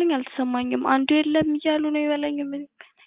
ሲነግረኝ አልተሰማኝም። አንዱ የለም እያሉ ነው ይበለኝ ምን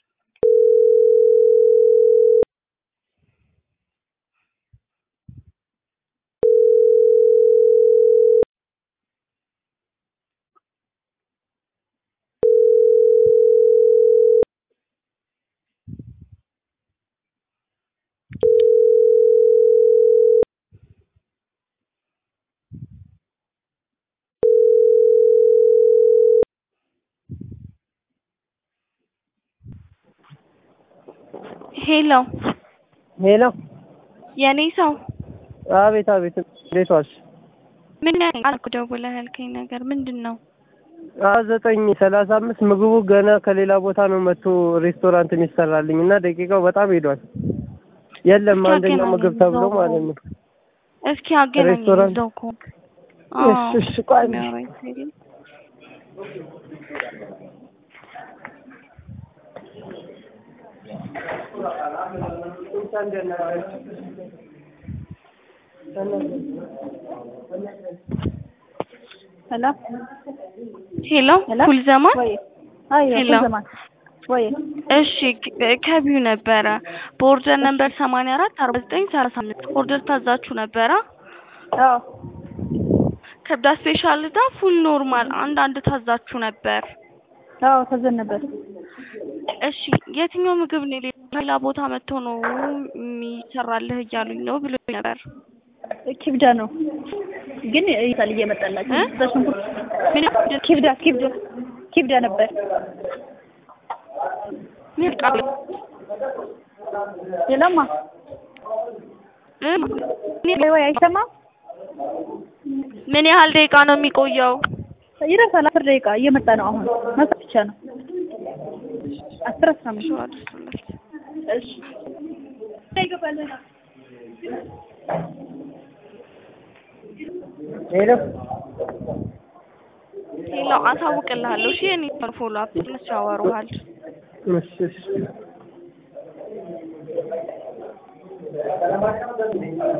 ሄሎ ሄሎ የኔ ሰው አቤት አቤት እንዴት ዋልሽ? ምን አልኩ ደውለህ ያልከኝ ነገር ምንድን ነው? አ ዘጠኝ ሰላሳ አምስት ምግቡ ገና ከሌላ ቦታ ነው መጥቶ ሬስቶራንት የሚሰራልኝ እና ደቂቃው በጣም ሄዷል። የለም እስኪ አንደኛው አገናኘኝ ምግብ ተብሎ እዛው ማለት ነው። እስኪ አገናኝ ሬስቶራንት እዛው ከሆንክ እሺ እሺ ቆይ አንዴ። የሚያወራኝ ሰው የለም? ሄሎ ሄሎ ሄሎ ኩል ዘማን ወይ አይ ሄሎ። ዘማን ወይ እሺ ከ- ከቢው ነበረ በኦርደር ነምበር ሰማንያ አራት አርባ ዘጠኝ ሰላሳ አምስት ኦርደር ታዛችሁ ነበረ አዎ ከብዳ ስፔሻል ዳ ፉል ኖርማል አንድ አንድ ታዛችሁ ነበር አዎ ተዘን ነበር እሺ የትኛው ምግብ ነው ሌላ ቦታ መጥቶ ነው የሚሰራልህ እያሉኝ ነው ብሎ ነበር ኪብዳ ነው ግን ይታል እየመጣላችሁ እ? በሽንኩርት ምን ኪብዳ ኪብዳ ኪብዳ ነበር ምን ቃል ሌላማ እ? ወይ ወይ አይሰማም ምን ያህል ደቂቃ ነው የሚቆየው? ይረሳል አስር ደቂቃ እየመጣ ነው አሁን መሳት ብቻ ነው አስር አስራ አምስት ሸዋ አድርሱለት። እሺ ይገባልና ሄሎ ሌላው አሳውቅልሃለሁ። እሺ የኔ ፎሎ አፕ ትንሽ ያወሩሃል። እሺ እሺ